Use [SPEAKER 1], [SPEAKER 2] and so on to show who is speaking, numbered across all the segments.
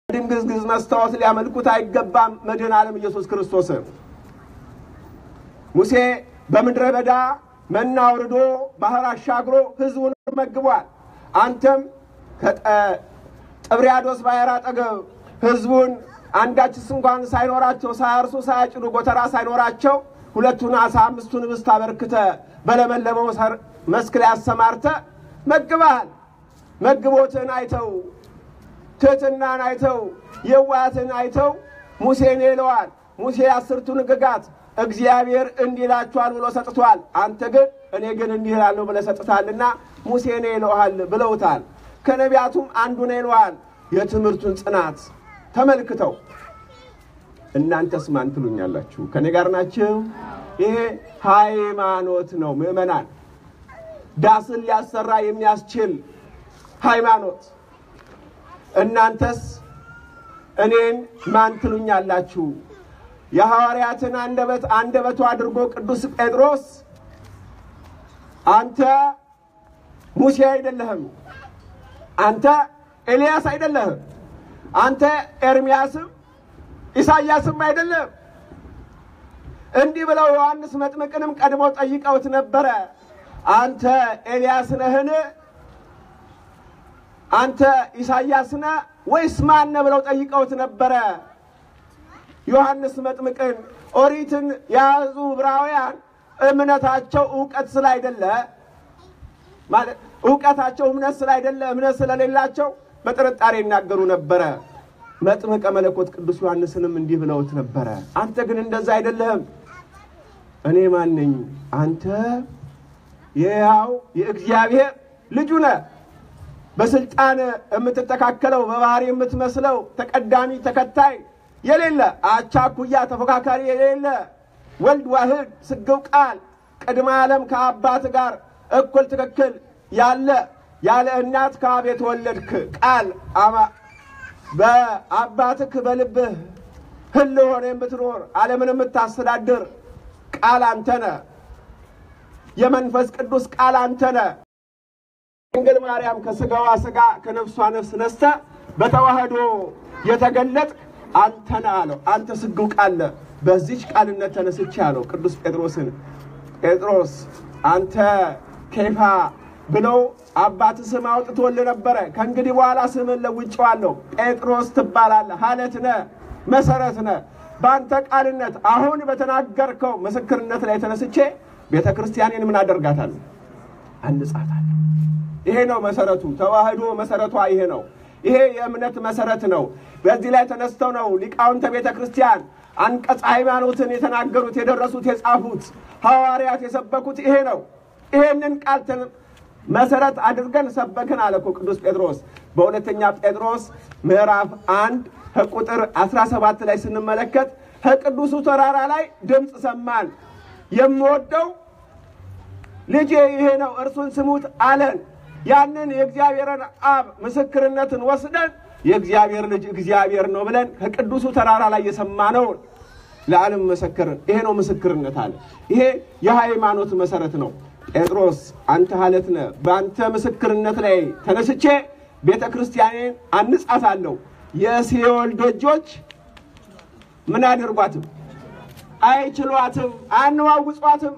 [SPEAKER 1] ድንግዝግዝ መስታወት ሊያመልኩት አይገባም መድኃኔ ዓለም ኢየሱስ ክርስቶስን። ሙሴ በምድረ በዳ መና አውርዶ ባህር አሻግሮ ሕዝቡን መግቧል። አንተም ከጥብርያዶስ ባህር አጠገብ ሕዝቡን አንዳችስ እንኳን ሳይኖራቸው ሳያርሱ ሳያጭዱ ጎተራ ሳይኖራቸው ሁለቱን አሳ አምስቱን ኅብስት አበርክተ በለመለመው መስክ ላይ አሰማርተ መግበሃል። መግቦትን አይተው ትሕትናን አይተው የዋያትን አይተው ሙሴን ይለዋል። ሙሴ አስርቱን ሕግጋት እግዚአብሔር እንዲህ ይላችኋል ብሎ ሰጥቷል። አንተ ግን እኔ ግን እንዲህ እላለሁ ብለህ ሰጥታልና ሙሴ ነው ይለዋል ብለውታል። ከነቢያቱም አንዱ ነው ይለዋል። የትምህርቱን ጽናት ተመልክተው እናንተስ ማን ትሉኛላችሁ? ከኔ ጋር ናችሁ? ይሄ ሃይማኖት ነው ምዕመናን፣ ዳስን ሊያሰራ የሚያስችል ሃይማኖት። እናንተስ እኔን ማን ትሉኛላችሁ? የሐዋርያትን አንደበት አንደበቱ አድርጎ ቅዱስ ጴጥሮስ አንተ ሙሴ አይደለህም፣ አንተ ኤልያስ አይደለህም፣ አንተ ኤርምያስም ኢሳይያስም አይደለም። እንዲህ ብለው ዮሐንስ መጥምቅንም ቀድመው ጠይቀውት ነበረ። አንተ ኤልያስ ነህን? አንተ ኢሳይያስ ነህ ወይስ ማን ነህ ብለው ጠይቀውት ነበረ። ዮሐንስ መጥምቅን ኦሪትን የያዙ ዕብራውያን እምነታቸው እውቀት ስላይደለ ማለት እውቀታቸው እምነት ስላይደለ እምነት ስለሌላቸው በጥርጣሬ ይናገሩ ነበረ። መጥምቀ መለኮት ቅዱስ ዮሐንስንም እንዲህ ብለውት ነበረ። አንተ ግን እንደዛ አይደለህም። እኔ ማን ነኝ? አንተ የሕያው የእግዚአብሔር ልጁ ነህ። በስልጣን የምትተካከለው በባህሪ የምትመስለው ተቀዳሚ ተከታይ የሌለ አቻ ኩያ ተፎካካሪ የሌለ ወልድ ዋህድ ስግው ቃል ቅድመ ዓለም ከአባት ጋር እኩል ትክክል ያለ ያለ እናት ከአብ የተወለድክ ቃል አማ በአባትህ በልብህ ህል ሆነ የምትኖር ዓለምን የምታስተዳድር ቃል አንተነ የመንፈስ ቅዱስ ቃል አንተነ ድንግል ማርያም ከስጋዋ ስጋ ከነፍሷ ነፍስ ነስተ በተዋህዶ የተገለጥክ አንተነ አለው። አንተ ስግው ቃለ በዚች ቃልነት ተነስቼ አለው ቅዱስ ጴጥሮስን ጴጥሮስ አንተ ኬፋ ብለው አባት ስም አውጥቶልህ ነበረ። ከእንግዲህ በኋላ ስምን ለውጬዋለሁ። ጴጥሮስ ትባላለህ። ሀለት ነህ፣ መሰረት ነህ። በአንተ ቃልነት አሁን በተናገርከው ምስክርነት ላይ ተነስቼ ቤተ ክርስቲያኔን ምን አደርጋታለሁ? አንጻታለሁ። ይሄ ነው መሰረቱ። ተዋህዶ መሰረቷ ይሄ ነው። ይሄ የእምነት መሰረት ነው። በዚህ ላይ ተነስተው ነው ሊቃውንተ ቤተ ክርስቲያን አንቀጽ ሃይማኖትን የተናገሩት፣ የደረሱት፣ የጻፉት ሐዋርያት የሰበኩት ይሄ ነው። ይሄንን ቃል መሰረት አድርገን ሰበክን አለ እኮ ቅዱስ ጴጥሮስ በሁለተኛ ጴጥሮስ ምዕራፍ አንድ ከቁጥር 17 ላይ ስንመለከት ከቅዱሱ ተራራ ላይ ድምፅ ሰማን፣ የምወደው ልጄ ይሄ ነው እርሱን ስሙት አለን። ያንን የእግዚአብሔርን አብ ምስክርነትን ወስደን የእግዚአብሔር ልጅ እግዚአብሔር ነው ብለን ከቅዱሱ ተራራ ላይ የሰማነውን ለዓለም መሰከርን። ይሄ ነው ምስክርነት አለ። ይሄ የሃይማኖት መሰረት ነው። ጴጥሮስ አንተ ሀለት ነህ። በአንተ ምስክርነት ላይ ተነስቼ ቤተ ክርስቲያኔን አንጻታለሁ። የሲኦል ደጆች ምን አያደርጓትም? አይችሏትም፣ አያነዋውጿትም።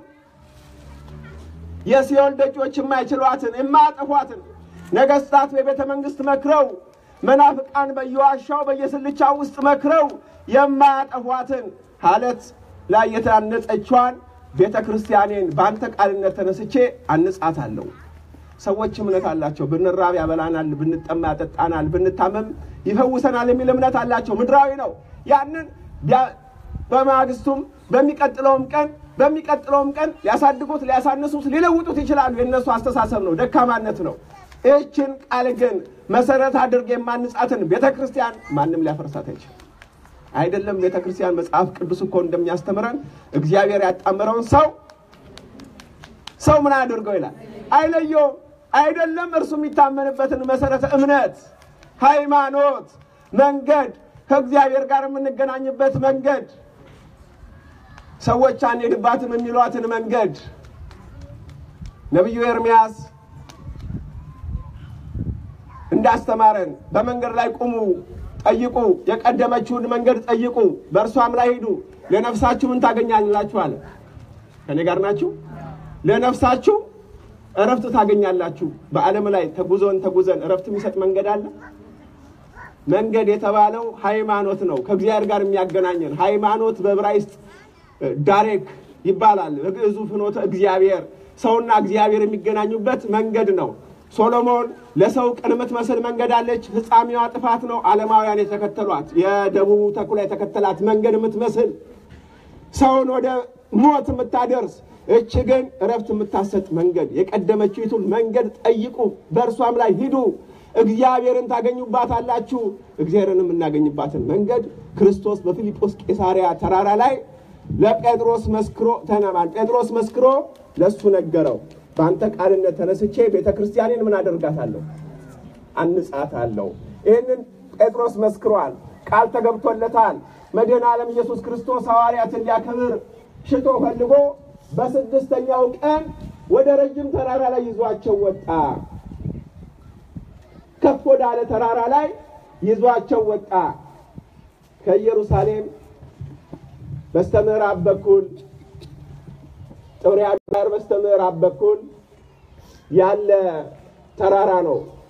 [SPEAKER 1] የሲኦል ደጆች የማይችሏትን የማያጠፏትን ነገሥታት በቤተ መንግሥት መክረው መናፍቃን በየዋሻው በየስልቻው ውስጥ መክረው የማያጠፏትን ሀለት ላይ የታነጸችዋን ቤተ ክርስቲያኔን በአንተ ቃልነት ተነስቼ አንጻታለሁ። ሰዎች እምነት አላቸው። ብንራብ ያበላናል፣ ብንጠማ ያጠጣናል፣ ብንታመም ይፈውሰናል የሚል እምነት አላቸው። ምድራዊ ነው። ያንን በማግስቱም በሚቀጥለውም ቀን በሚቀጥለውም ቀን ሊያሳድጉት፣ ሊያሳንሱት፣ ሊለውጡት ይችላሉ። የእነሱ አስተሳሰብ ነው፣ ደካማነት ነው። ይህችን ቃል ግን መሰረት አድርጌ የማንጻትን ቤተ ክርስቲያን ማንም ሊያፈርሳት አይችልም። አይደለም ቤተ ክርስቲያን መጽሐፍ ቅዱስ እኮ እንደሚያስተምረን እግዚአብሔር ያጣመረውን ሰው ሰው ምን አድርገው ይላል አይለየው። አይደለም እርሱ የሚታመንበትን መሰረተ እምነት፣ ሃይማኖት፣ መንገድ ከእግዚአብሔር ጋር የምንገናኝበት መንገድ ሰዎች አንሄድባትም የሚሏትን መንገድ ነቢዩ ኤርምያስ እንዳስተማረን በመንገድ ላይ ቁሙ ጠይቁ፣ የቀደመችውን መንገድ ጠይቁ፣ በእርሷም ላይ ሂዱ፣ ለነፍሳችሁ ምን ታገኛላችሁ አለ። ከኔ ጋር ናችሁ? ለነፍሳችሁ እረፍት ታገኛላችሁ። በዓለም ላይ ተጉዞን ተጉዘን እረፍት የሚሰጥ መንገድ አለ። መንገድ የተባለው ሃይማኖት ነው፣ ከእግዚአብሔር ጋር የሚያገናኘን ሃይማኖት በዕብራይስጥ ዳሬክ ይባላል። በግዕዙ ፍኖተ እግዚአብሔር ሰውና እግዚአብሔር የሚገናኙበት መንገድ ነው። ሶሎሞን ለሰው ቅን የምትመስል መንገድ አለች፣ ፍጻሜዋ ጥፋት ነው። ዓለማውያን የተከተሏት የደቡቡ ተኩላ የተከተላት መንገድ የምትመስል ሰውን ወደ ሞት የምታደርስ እች ግን እረፍት የምታሰጥ መንገድ የቀደመችይቱን መንገድ ጠይቁ፣ በእርሷም ላይ ሂዱ፣ እግዚአብሔርን ታገኙባታላችሁ። እግዚአብሔርን የምናገኝባትን መንገድ ክርስቶስ በፊልጶስ ቄሳርያ ተራራ ላይ ለጴጥሮስ መስክሮ ተነማን ጴጥሮስ መስክሮ ለእሱ ነገረው። በአንተ ቃልነት ተነስቼ ቤተ ክርስቲያኔን ምን አደርጋታለሁ? አንጻታለሁ። ይህንን ጴጥሮስ መስክሯል። ቃል ተገብቶለታል። መድኃኔ ዓለም ኢየሱስ ክርስቶስ ሐዋርያትን ሊያከብር ሽቶ ፈልጎ በስድስተኛው ቀን ወደ ረጅም ተራራ ላይ ይዟቸው ወጣ። ከፍ ወዳለ ተራራ ላይ ይዟቸው ወጣ። ከኢየሩሳሌም በስተ ምዕራብ በኩል ጥብርያዶስ በስተ ምዕራብ በኩል ያለ ተራራ ነው።